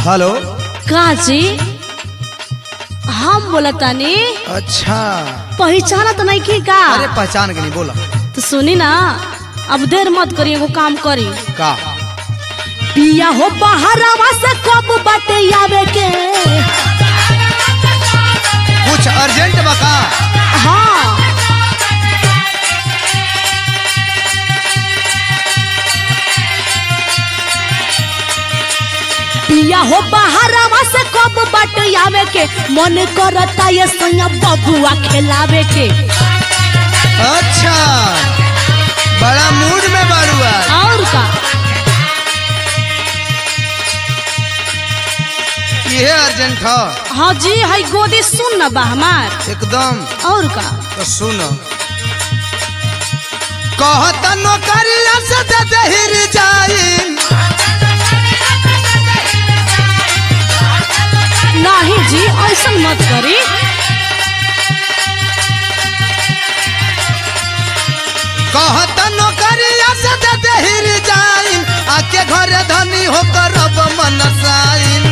Hello काजी हम बोलतानी अच्छा पहचानत नहीं की का अरे पहचान के नहीं बोला तो सुनी ना अब देर मत करी एगो काम करी का पिया हो बहरावा से कब बाटे आवे के कुछ अर्जेंट बका हाँ पिया हो बहरावा से कब बाटे आवे के मन करता ये सैया बबुआ खिलावे के अच्छा बड़ा मूड में बारू आज और का ये अर्जेंट है हाँ जी है गोदी सुन न बा हमार एकदम और का तो सुन कहत नौकरिया से दे देहिर जाई नहीं जी ऐसा मत करी कहत नौकरिया से दे देहिर जाई आके घरे धनी होकर अब मनसाइन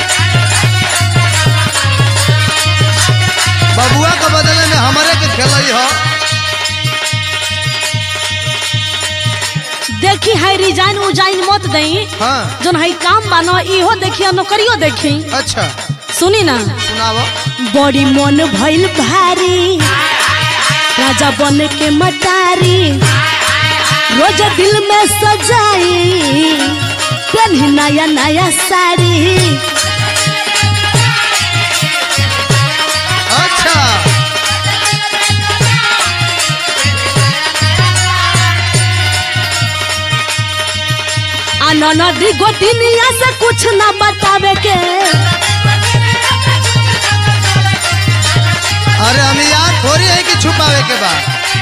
बबुआ के बदले में हमारे के खेलई हो देखी है रिजाइन उजाइन मत दई हाँ जोन है काम बानो इहो देखी नौकरियो देखी अच्छा सुनी ना सुनाओ बड़ी मन भइल भारी राजा बन के मटारी रोज दिल में सजाई पहनी नया नया साड़ी अच्छा आ नदी गोतिनिया से कुछ ना बतावे के अरे हम याद थोड़ी है कि छुपावे के बाद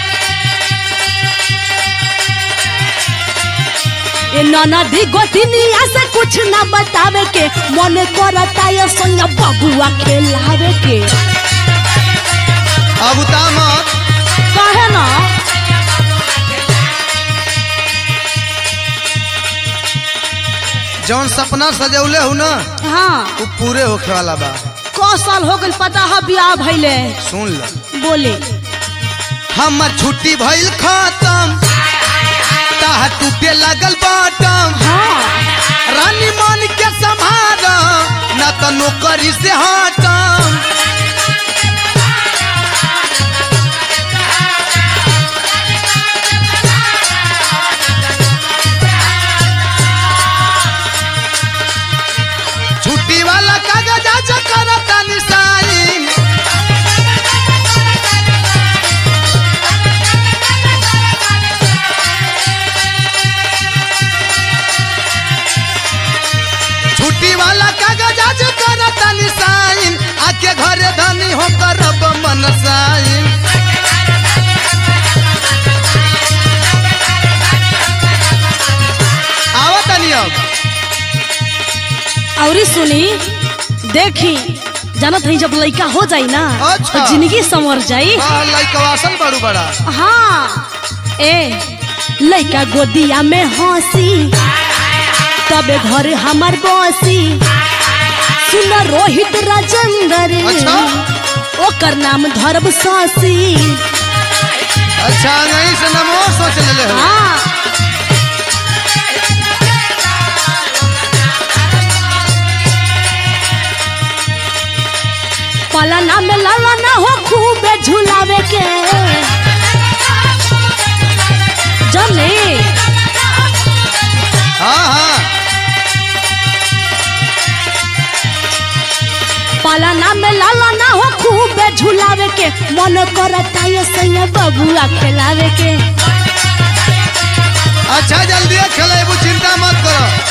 ए नदी गोतिनिया से कुछ ना बतावे के मन करता ये संग बबुआ खेलावे के अब उता मत कहे ना जौन सपना सजौले हूँ ना हाँ वो पूरे होखे वाला बा क साल हो गइल पता है बियाह भइले सुन ल बोले हमर छुट्टी भइल खत्म ताह टूटे लागल बटम हाँ रानी मन के संभाल न तो नौकरी से हटम छुट्टी वाला कागज आज करता निशाइन छुट्टी वाला कागज आज करता निशाइन आके घरे धनी हो करब मनसाइन आवा तनी अब और सुनी देखी जानत हई जब लड़का हो जाई ना अच्छा। तो जिंदगी संवर जाई वाह लइका वासल बड़ू बड़ा हाँ ए लड़का गोदिया में हंसी तबे घर हमार बसी सुन रोहित राजेंद्र अच्छा। ओकर नाम धरब सासी अच्छा नहीं से नमो सोच ले हो हाँ पलाना में लाना हो खूबे झुलावे के जने हाँ हाँ पलाना में लाना हो खूबे झुलावे के मन करता ये सैया बबुआ खिलावे के अच्छा जल्दी खेले वो चिंता मत करो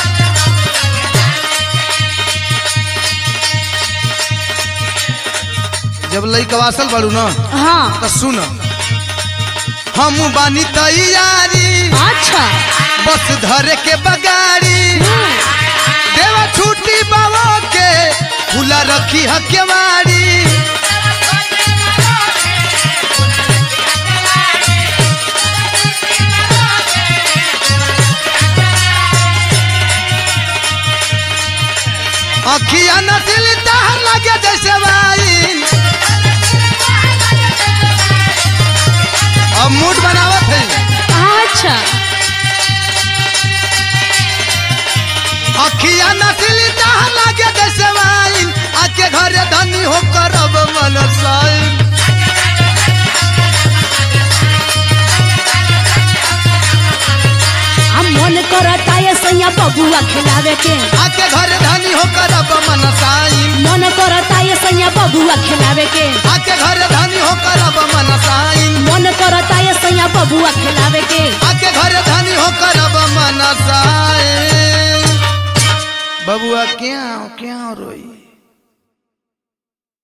जब लइका वासल बड़ू ना हाँ तो सुन हम बानी तैयारी अच्छा बस धरे के बगाड़ी देवा छुट्टी बाबा के खुला रखी हकेवाड़ी नस्ल तहर लगे जैसे वाइन अब मूड बनावत है अच्छा अखिया नस्ल तहर लगे जैसे वाइन आके घरे धनी हो करब मन साइन हम मन करता ये सैया बबुआ खिलावे के आके घरे धनी हो करब मन साइन मन करता ये सैया बबुआ खिलावे के आके घरे धनी हो करब मन साइन मन करता ये सैया बबुआ खिलावे के आके घरे धनी हो करब मन साइन बबुआ क्या क्या रोई